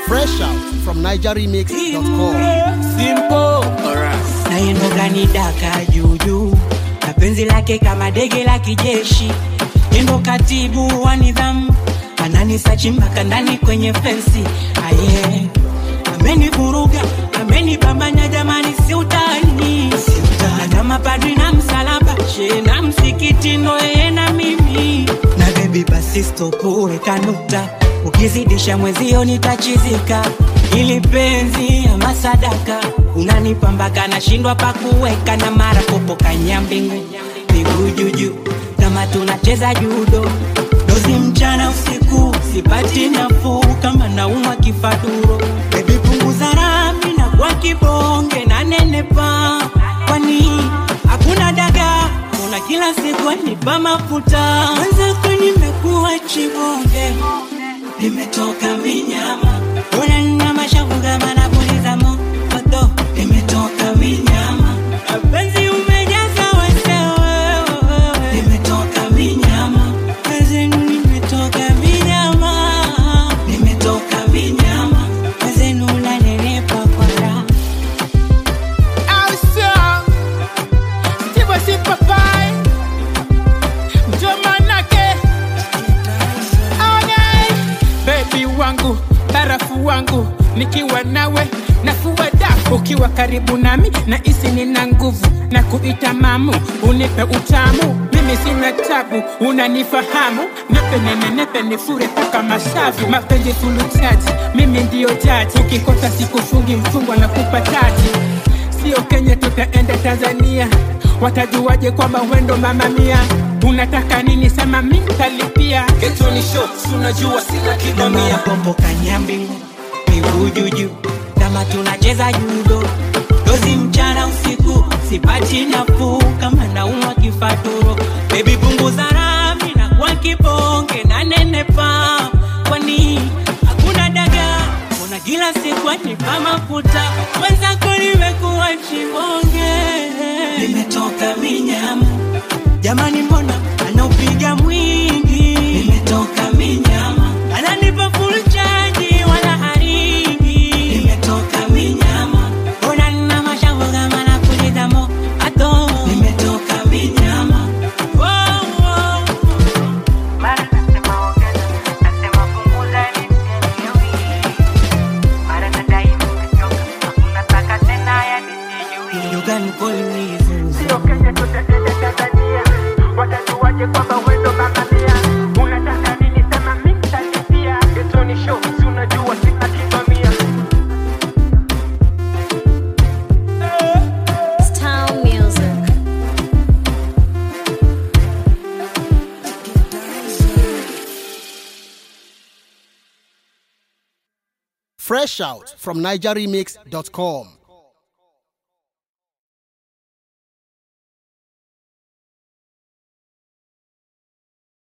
Fresh out from NigerRemix.com. Simple. naendo gani daka juujuu na penzi lake kama dege la kijeshi endo katibu wa nidhamu ananisachi mpaka ndani kwenye fensi aye amenivuruga amenibambanya jamani si utani na mapadri na msalaba she na msikiti ndo yeye na mimi na bebi basi stopure kanuta ukizidisha mwezio nitachizika ili penzi ama sadaka unanipambaka nashindwa pakuweka na mara popo kanyambingu miguu juju kama tunacheza judo dozi mchana usiku sipati nafuu kama naumwa kifaduro bebi punguza rami na kwa kibonge na nenepa kwani hakuna daga una kila siku nipa mafuta wenzako nimekuwa chibonge nimetoka minyama ona nina mashavu kama napuliza moto nimetoka minyama penzi umejaza wesewe nimetoka minyama penzi nimetoka minyama nimetoka minyama penzi unanenepa kwa raha Awesome. Steve si papai. Ndio manake. Okay. Baby wangu, barafu wangu, nikiwa nawe nafua dafu, ukiwa karibu nami na isi nina nguvu na kuita mamu, unipe utamu, mimi sina tabu, unanifahamu, nepe nene nepe nifure paka mashavu, mapenzi fulu chaji, mimi ndiyo jaji, ukikosa sikufungi mfungwa na kupa taji sio Kenya, tutaenda Tanzania. Watajuaje kwamba wendo mama mia? Unataka nini? Sema mi nitalipia. Getoni show, unajua sina na kibamia mara popo kanyambingu miguu juju kama tunacheza judo dozi mchana usiku sipati nafuu kama naumwa kifaturo bebi punguza rami na kwa kibonge na nenepa kwani hakuna daga kuna kila siku anipa mafuta mwenzako nimekuwa chibonge nimetoka minyama jamani mbona anaupiga mwingi nimetoka minyama ananipa full charge wala haringi nimetoka minyama mbona nina mashavu kama napuliza moto nimetoka minyama oh, oh. Mara nasema ongeza, nasema punguza nisijui. Mara nadai nimechoka, unataka tena yani sijui. You can call me Zuzu. Sio Kenya, tutaenda Tanzania. Watajuaje kwamba wendo mama mia? Unataka nini? Sema mi nitalipia. Getoni show, si unajua sina kibamia. Town music. Fresh out from NigerRemix.com.